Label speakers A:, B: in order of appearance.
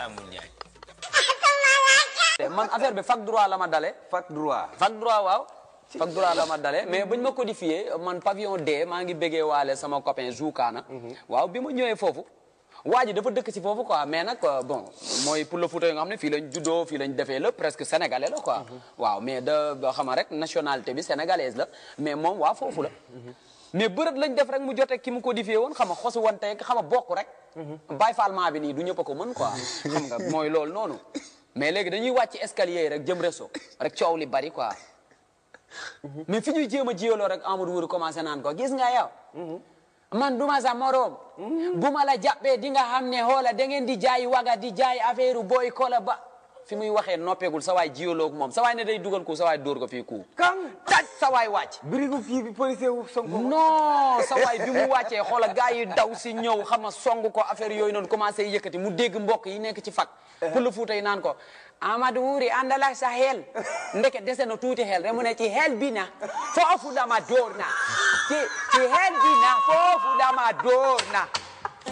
A: Mamour Ndiaye.
B: man affaire bi fac droit la ma dale
C: fac droit.
B: fac droit waaw fac droit la ma dale mais buñ ma codifié man pavillon D maa ngi béggee waale sama copain Joukaana waaw bi ma ñëwee foofu waa ji dafa dëkk si foofu quoi mais nag euh, bon mooy pour le Fouta yi nga xam ne fii lañ juddoo fii lañ defee lépp presque sénégalais la quoi waaw mais da ba xama rek nationalité bi sénégalaise la mais moom waa foofu la mais bërët lañ def rek mu jote ki mu codifié woon xam nga xosu woon tey xam nga bokk rek bàyyi fallement bi nii du ñëpp a ko mën quoi xam nga mooy loolu noonu mais léegi dañuy wàcc escalier yi rek jëm réseau rek coow li bari quoi mais fi ñuy jéem a jiyaloo rek Amadou Wuri commencé naan ko gis nga yow man duma sa morom bu ma la jàppee di nga xam ne xoola da ngeen di jaay waga di jaay affaire boy kola ba fi muy waxee noppeegul sa waay jiyaloo moom sa waay ne day dugal ko sa waay dóor ko fii ku
C: kan.
B: taj sa waay wàcc
C: birigu kii bi policier wu Sonko.
B: non sa waay bi mu wàccee xoola gars yi daw si ñëw xam nga song ko affaire yooyu noonu commencé yëkkati mu dégg mbokk yi nekk ci fak pour le fuuta yi naan ko Amadou Wuri àndal ak sa xel ndeke dese na tuuti xel rek mu ne ci xel bi na foofu dama dóor na ci ci xel bi na foofu dama dóor na